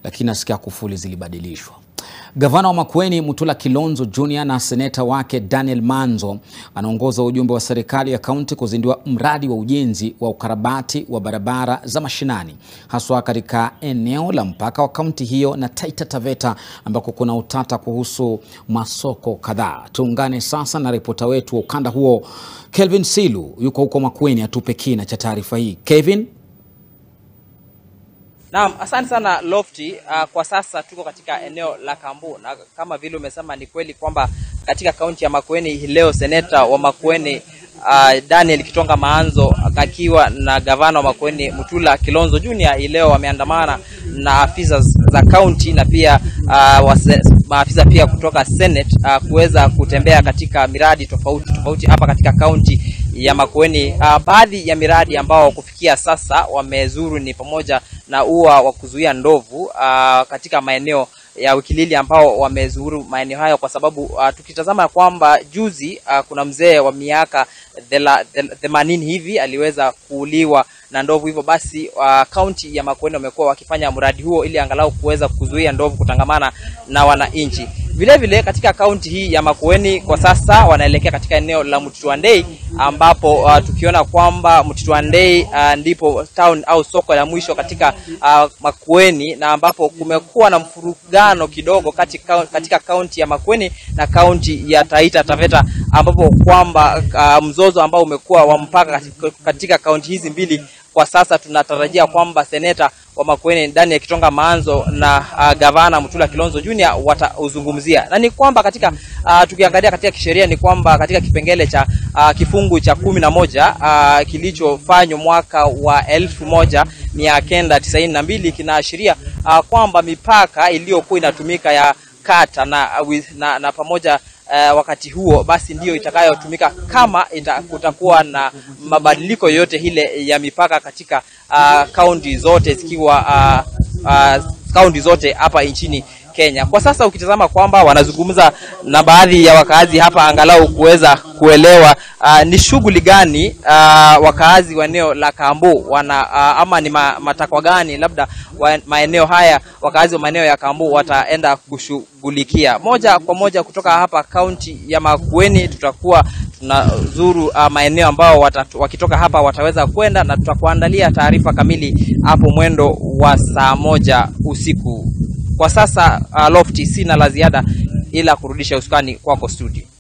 lakini nasikia kufuli zilibadilishwa. Gavana wa Makueni Mutula Kilonzo Junior na seneta wake Daniel Manzo anaongoza ujumbe wa serikali ya kaunti kuzindua mradi wa ujenzi wa ukarabati wa barabara za mashinani haswa katika eneo la mpaka wa kaunti hiyo na Taita Taveta ambako kuna utata kuhusu masoko kadhaa. Tuungane sasa na ripota wetu wa ukanda huo Kelvin Silu, yuko huko Makueni, atupe kina cha taarifa hii. Kevin. Naam, asante sana Lofty. Uh, kwa sasa tuko katika eneo la Kambu na kama vile umesema ni kweli kwamba katika kaunti ya Makueni hii leo seneta wa Makueni uh, Daniel Kitonga Maanzo akiwa na gavana wa Makueni Mutula Kilonzo Junior hii leo wameandamana na afisa za kaunti na pia uh, maafisa pia kutoka Senate uh, kuweza kutembea katika miradi tofauti tofauti hapa katika kaunti ya Makueni. Uh, baadhi ya miradi ambao kufikia sasa wamezuru ni pamoja na ua wa kuzuia ndovu uh, katika maeneo ya Wikilili ambao wamezuru maeneo hayo, kwa sababu uh, tukitazama kwamba juzi uh, kuna mzee wa miaka themanini hivi aliweza kuuliwa na ndovu. Hivyo basi kaunti uh, ya Makueni wamekuwa wakifanya mradi huo ili angalau kuweza kuzuia ndovu kutangamana na wananchi. Vile vile katika kaunti hii ya Makueni kwa sasa wanaelekea katika eneo la Mtitwandei ambapo uh, tukiona kwamba Mtitwandei uh, ndipo town au soko la mwisho katika uh, Makueni na ambapo kumekuwa na mfurugano kidogo katika, katika kaunti ya Makueni na kaunti ya Taita Taveta ambapo kwamba uh, mzozo ambao umekuwa wa mpaka katika, katika kaunti hizi mbili kwa sasa tunatarajia kwamba seneta wa Makueni Daniel Kitonga Maanzo na uh, gavana Mutula Kilonzo Junior watauzungumzia, na ni kwamba katika uh, tukiangalia katika kisheria ni kwamba katika kipengele cha uh, kifungu cha kumi na moja uh, kilichofanywa mwaka wa elfu moja mia kenda tisaini na mbili kinaashiria uh, kwamba mipaka iliyokuwa inatumika ya kata na, na, na pamoja Uh, wakati huo basi ndiyo itakayotumika kama ita, kutakuwa na mabadiliko yoyote ile ya mipaka katika kaunti uh, zote zikiwa kaunti uh, uh, zote hapa nchini Kenya. Kwa sasa ukitazama kwamba wanazungumza na baadhi ya wakaazi hapa angalau kuweza kuelewa uh, ni shughuli gani uh, wakaazi wa eneo la Kambu wana uh, ama ni ma, matakwa gani labda wa, maeneo haya wakaazi wa maeneo ya Kambu wataenda kushughulikia. Moja kwa moja kutoka hapa kaunti ya Makueni tutakuwa tunazuru uh, maeneo ambao watatu, wakitoka hapa wataweza kwenda na tutakuandalia taarifa kamili hapo mwendo wa saa moja usiku. Kwa sasa uh, Lofty, sina la ziada ila kurudisha usukani kwako studio.